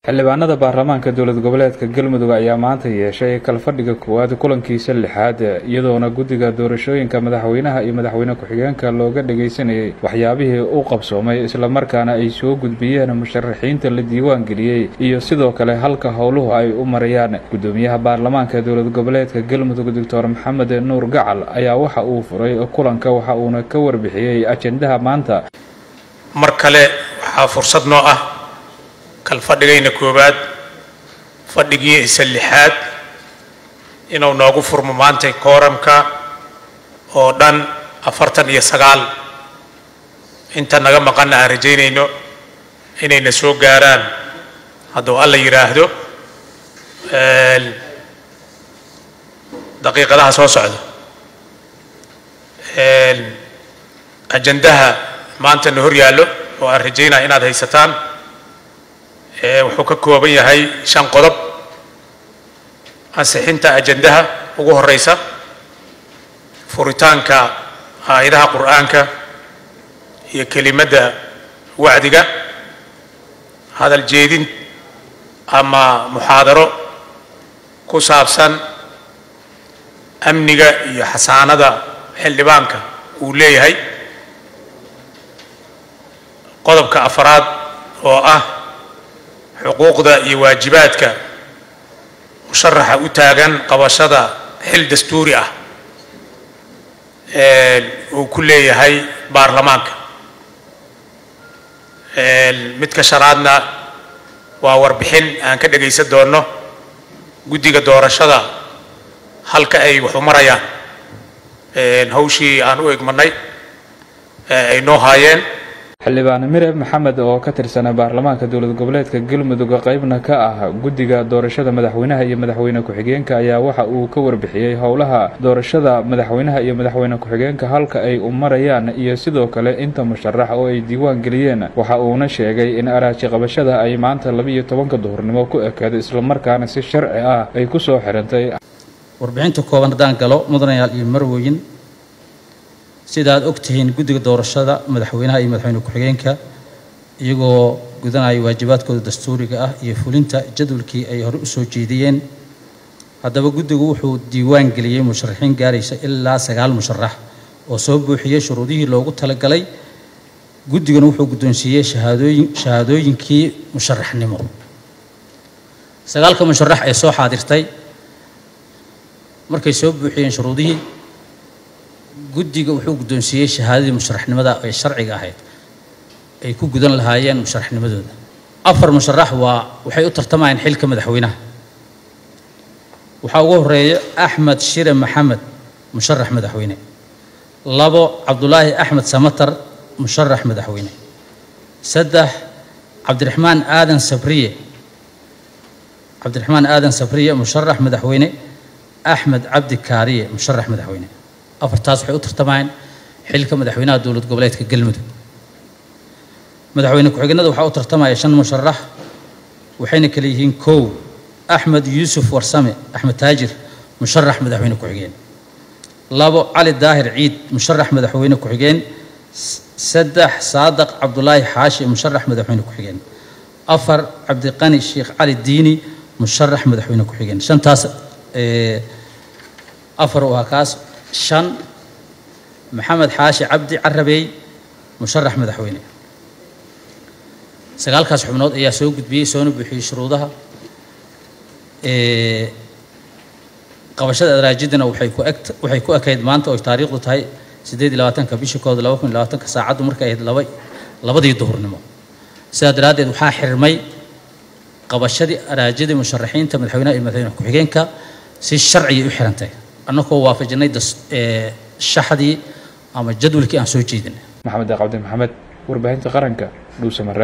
xildhibaanada baarlamaanka dowlad goboleedka galmudug ayaa maanta yeeshay kalfadhiga koowaad kulankiisa lixaad iyadoona guddiga doorashooyinka madaxweynaha iyo madaxweyne ku-xigeenka looga dhagaysanayay waxyaabihii u qabsoomay islamarkaana ay soo gudbiyeen musharaxiinta la diiwaan geliyey iyo sidoo kale halka howluhu ay u marayaan guddoomiyaha baarlamaanka dowlad goboleedka galmudug doctor maxamed nuur gacal ayaa waxa uu furay kulanka waxa uuna ka warbixiyey ajendaha maanta mar kale waxaa fursad noo ah kal fadhigayna koowaad fadhigii isa lixaad inuu noogu furmo maantay kooramka oo dhan afartan iyo sagaal inta naga maqanna aan rajaynayno inayna soo gaaraan hadduu alla yidhaahdo daqiiqadaha soo socda ajandaha maanta na hor yaallo oo aan rajaynaya inaad haysataan wuxuu ka kooban yahay shan qodob ansixinta ajandaha ugu horeysa furitaanka aayadaha qur'aanka iyo kelimadda wacdiga hadal jeedin ama muxaadaro ku saabsan amniga iyo xasaanada xildhibaanka uu leeyahay qodobka afaraad oo ah xuquuqda iyo waajibaadka musharaxa u taagan qabashada xil dastuuri ah uu ku leeyahay baarlamaanka midka shanaadna waa warbixin aan ka dhagaysan doonno guddiga doorashada halka ay waxu marayaan hawshii aan u egmanay ay noo haayeen xildhibaan mire maxamed oo ka tirsanaa baarlamaanka dowlad goboleedka galmudug qaybna ka ah guddiga doorashada madaxweynaha iyo madaxweyne ku-xigeenka ayaa waxa uu ka warbixiyey howlaha doorashada madaxweynaha iyo madaxweyne ku-xigeenka halka ay u marayaan iyo sidoo kale inta musharax oo ay diiwaan geliyeen waxa uuna sheegay in araaji qabashada ay maanta laba-iyo tobanka duhurnimo ku ekeed islamarkaana si sharci ah ay ku soo xirantay warbixinta kooban haddaan galo mudanayaal iyo marweyn sida aad og tihiin guddiga doorashada madaxweynaha iyo madaxweyne ku-xigeenka iyagoo gudanaya waajibaadkooda dastuuriga ah iyo fulinta jadwalkii ay hore u soo jeediyeen haddaba guddigu wuxuu diiwaan geliyey musharaxiin gaaraysa ilaa sagaal musharax oo soo buuxiyey shuruudihii loogu talagalay guddiguna wuxuu guddoonsiiyey shahaadooyin shahaadooyinkii musharaxnimo sagaalka musharax ee soo xaadirtay markay soo buuxiyeen shuruudihii guddiga wuxuu guddoonsiiyey shahaadadii musharaxnimada ay sharciga ahayd ay ku gudan lahaayeen musharaxnimadooda afar musharax waa waxay u tartamayeen xilka madaxweynaha waxaa ugu horeeya axmed shire maxamed musharax madaxweyne labo cabdulaahi axmed samatar musharax madaxweyne saddex cabdiraxmaan aadan sabriye cabdiraxmaan aadan sabriye musharax madaxweyne axmed cabdi kaariye musharax madaxweyne afartaas waxay u tartamayeen xilka madaxweynaha dowlad goboleedka galmudug madaxweyne ku-xigeenada waxaa u tartamaya shan musharax waxayna kale yihiin kow axmed yuusuf warsame axmed taajir musharax madaxweyne ku-xigeen labo cali daahir ciid musharax madaxweyne ku-xigeen saddex saadaq cabdulaahi xaashi musharax madaxweyne ku-xigeen afar cabdiqani sheekh cali diini musharax madaxweyne ku-xigeen shantaas afar waa kaas shan maxamed xaashi cabdi carabey musharax madaxweyne sagaalkaas xubnood ayaa soo gudbiyey soona buuxiyey shuruudaha qabashada araajidana waxay ku eg waxay ku ekayd maanta oo taariikhdu tahay siddeed iyo labaatanka bishii kooda laba kun iyo labaatanka saacaddu markay ahayd laba labadii duhurnimo sidaa daraaddeed waxaa xirmay qabashadii araajidii musharaxiinta madaxweynaha iyo madaxweyne ku-xigeenka si sharciyay u xirantay annagoo waafajinay shaxdii ama jadwalkii aan soo jeedinay maxamed cabdi maxamed warbaahinta qaranka dhuusamare